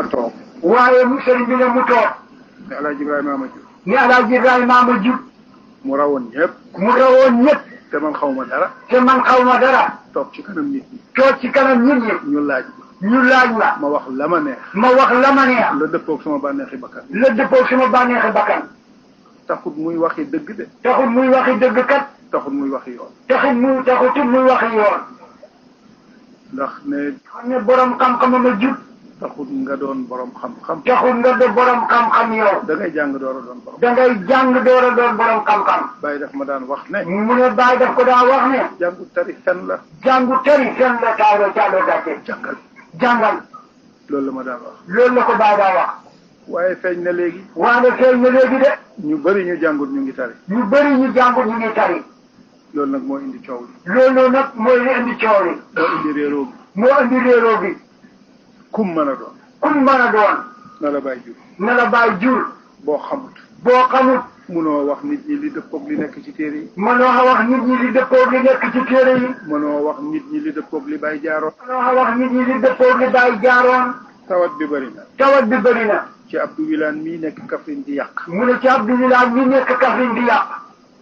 ma toog waaye mu sëriñ bi ne mu toog ne El Hadj Ibrahima ma jur ni alaaji Ibrahima ma jub mu rawoon ñëpp mu rawoon ñëpp te man xaw ma dara te man xaw ma dara toog ci kanam nit ñi toog ci kanam nit ñi ñu laaj ma ñu laaj ma ma wax la ma neex ma wax la ma neex la dëppoog sama bànneexi bakkan la dëppoo sama bànneexi bakkan taxut muy waxi dëgg de taxul muy waxi dëgg kat taxut muy waxi yoon taxul muy taxutul muy waxi yoon ndax ne xam ne borom xam-xam ma jub taxut nga doon borom xam-xam taxul nga de borom xam-xam yow da ngay jàng door a doon borom da ngay jàng door a doon borom xam-xam bàyyi daf ma daan wax ne mu ne bàyyi daf ko daa wax ne jàngu tari fen la jàngu tëri seen la taalo taalo gàcce jàngal jàngal loolu la ma daan wax loolu la ko bàyyi daa wax waaye feeñ na léegi waane feeñ na léegi de ñu bëri ñu jàngut ñu ngi tari ñu bëri ñu jàngu ñu ngi tari loolu nag moo indi coow li loolu nag mooy li indi coow li moo indi réeroo bi moo indi réeroo bi kum mën a doon kum mën a doon na la bàyyi jur na la bàyyi jur boo xamut boo xamut munoo wax nit ñi li dëppoog li nekk ci téere yi mënoo wax nit ñi li dëppoo li nekk ci téere yi mënoo wax nit ñi li dëppoog li bàyyi jaaroon mënoo wax nit ñi li dëppoo li bàyyi jaaroon tawat bi bëri na tawat bi bëri na ci Abdou Wilane mii nekk Kaffrine di yàq mu ne ci Abdoulaye mi nekk Kaffrine di yàq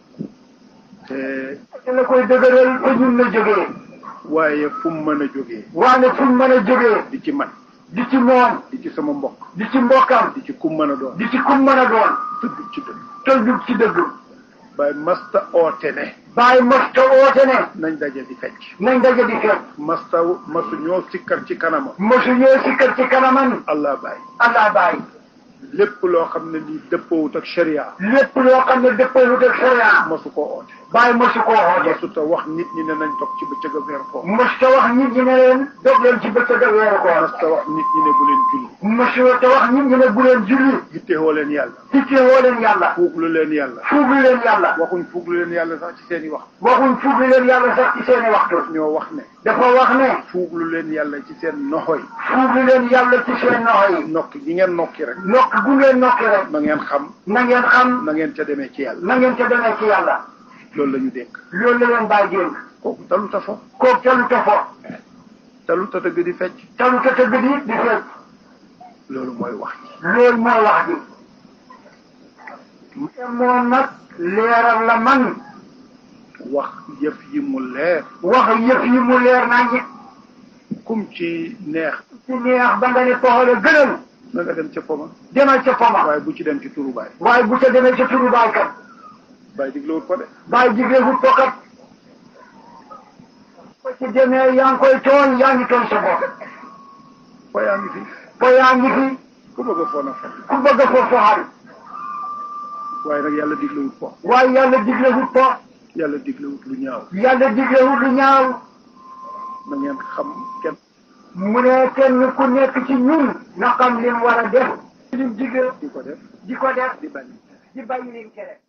te te la koy dëgëral te ñun la jógee waaye fu mu mën a jógee waane fu mu mën a jógee di ci man di ci moom di ci sama mbokk di ci mbokkam di ci kum mën a doon di ci kum mën a doon dëgg ci dëgg tëldug ci dëgg waaye masta oote ne bàyyi masta oote ne nañ daje di fecc nañ daje di fekk masta masu ñoo sikkar ci kanamam mosu ñëw si kër ci kanamam allah bàyyi allah bàyyi lépp loo xam ne lii dëppoowut ak sharia lépp loo xam ne dëppawut ak sharia masu ko oote bàyyi mosu koo xoote masu ta wax nit ñi ne nañ toog ci bëccëg a weer ko mosu ta wax nit ñi ne leen dog leen ci bëccëg ak weeru koor mas ta wax nit ñi ne bu leen julli mosu ta wax nit ñi ne bu leen julli yittewoo leen yàlla tittewoo leen yàlla fuuglu leen yàlla fuuglu leen yàlla waxuñ fuuglu leen yàlla sax ci seen i wax waxuñ fuuglu leen yàlla sax ci seeni waxtu ñoo wax ne dafa wax ne fuuglu leen yàlla ci seen noxo yi fuuglu leen yàlla ci seen noxo yi nokki gi ngeen nokki rek nokk gu ngeen nokki rek na ngeen xam na ngeen xam na ngeen ca demee ci yàlla na ngeen ca demee ci yàlla loolu la ñu dénk loolu la leen bàyyi dénk kooku talu ta fo kooku talu ta fo talu ta tëgg di fecc talu ta tëgg di di fekk loolu mooy wax ji loolu mooy wax ji te moom nag leeral la man wax yëf yi mu leer wax yëf yi mu leer nañ kum ci neex ci neex ba nga ne poxale gënal na nga dem ca poma demal ca poma waaye bu ci dem ci turu baay waaye bu ca demee ca turu baay kat baay diglewut ko de baay jiglee wut ko kat ko ci demee yaa ngi koy tooñ yaa ngi tooñ sa bopp fa yaa ngi fi ko yaa ngi fi ku bëgg a fo na fo ku bëgg a foofu xarit waaye nag yàlla diglewut ko waaye yàlla digle wut ko yàlla diglewut lu ñaaw yàlla digle wut lu ñaaw na ngeen xam kenn mu ne kenn ku nekk ci ñun na xam lim war a def lim digle di ko def di ko def di bañ di bàyyi lim tere